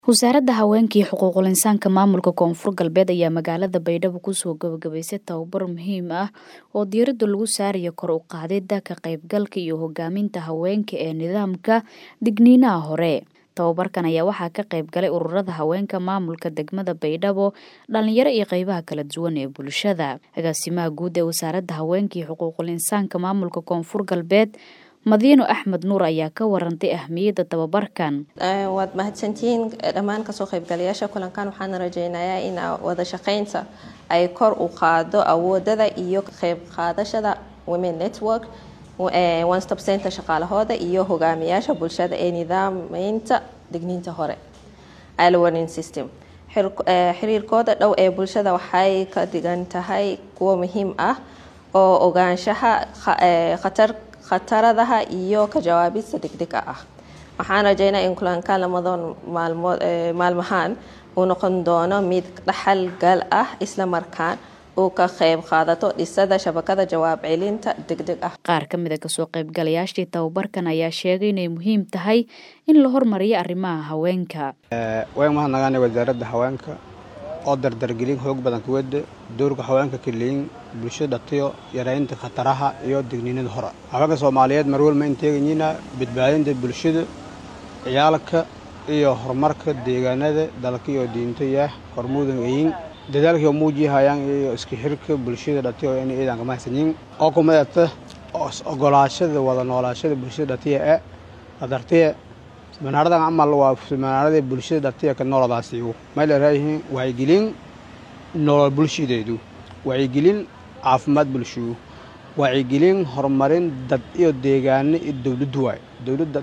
wasaaradda haweenka iyo xuquuqul insaanka maamulka koonfur galbeed ayaa magaalada baydhabo kusoo gabagabaysay tababar muhiim ah oo diiradda lagu saarayo kor u qaadida ka qaybgalka iyo hogaaminta haweenka ee nidaamka digniinaha hore tababarkan ayaa waxaa ka qayb galay ururada haweenka maamulka degmada baydhabo dhalinyaro iyo qeybaha kala duwan ee bulshada agaasimaha guud ee wasaaradda haweenka iyo xuquuqul insaanka maamulka koonfur galbeed madiino axmed nuur ayaa ka warantay ahmiyadda tababarkan waad mahadsantihiin dhammaan kasoo qaybgalayaasha kulankan waxaana rajeynayaa in wada shaqeynta ay kor u qaado awoodada iyo qayb qaadashada women network one stop center shaqaalahooda iyo hogaamiyaasha bulshada ee nidaameynta digniinta hore alwarning system xiriirkooda dhow ee bulshada waxay ka dhigan tahay kuwo muhiim ah oo ogaanshaha khatar khataradaha iyo ka jawaabista degdega ah waxaan rajeynaa in kulanka lamadan maalmood maalmahaan uu noqon doono mid dhaxal gal ah isla markaan uu ka qayb qaadato dhisada shabakada jawaab celinta degdeg ah qaar ka mid a kasoo qaybgalayaashii tababarkan ayaa sheegay inay muhiim tahay in la hormariyo arrimaha haweenka waan mahadnaqaanay wasaaradda haweenka oo dardargelin xoog badan kuwada doorka haweenka kaleyin bulshada dhatiyo yaraynta khataraha iyo digniinada hore haweenka soomaaliyeed marwalma inteeganyina badbaadinta bulshada ciyaalka iyo horumarka deegaanada dalka iyo diinta iyo hormuudan eyin dadaalkii muujihayaan iyo iska xirka bulshada dhatiyo in ciidan kama haysanin oo kumadata ogolaashada wada noolaashada bulshada dhatiya ee qadartiya manaaradan camal waa manaaradii bulshada dhatiya ka nooladaasiigu may leerayihiin wacyigelin nolol bulshadeedu wacyigelin caafimaad bulshigu wacyigelin horumarin dad iyo deegaano iyo dowladdu waay dowladda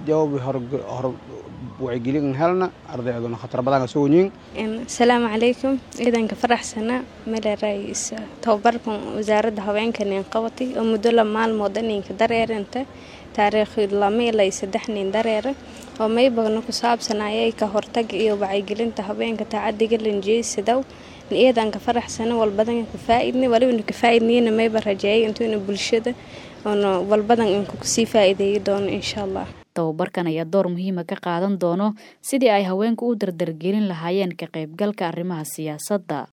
wacyigelin helna ardayduna khatar badan ka sooyiin asalaamu calaykum ciidanka faraxsana maleerays tababarkan wasaaradda haweenka nin qabatay oo muddo la maalmooda ninka dareeranta taariikh lama ilaa saddex nin dareera oo maybagna ku saabsanayay ka hortaga iyo wacyigelinta haweenka taacadiga lanjeysidow ciidanka faraxsana walbadan ka faaidna walibana ka faaidnayna mayba rajeeyay intuuna bulshada oona walbadan inku kasii faa'iideeyi doono insha allah tababarkan ayaa door muhiima ka qaadan doono sidii ay haweenku u dardargelin lahaayeen ka qaybgalka arrimaha siyaasadda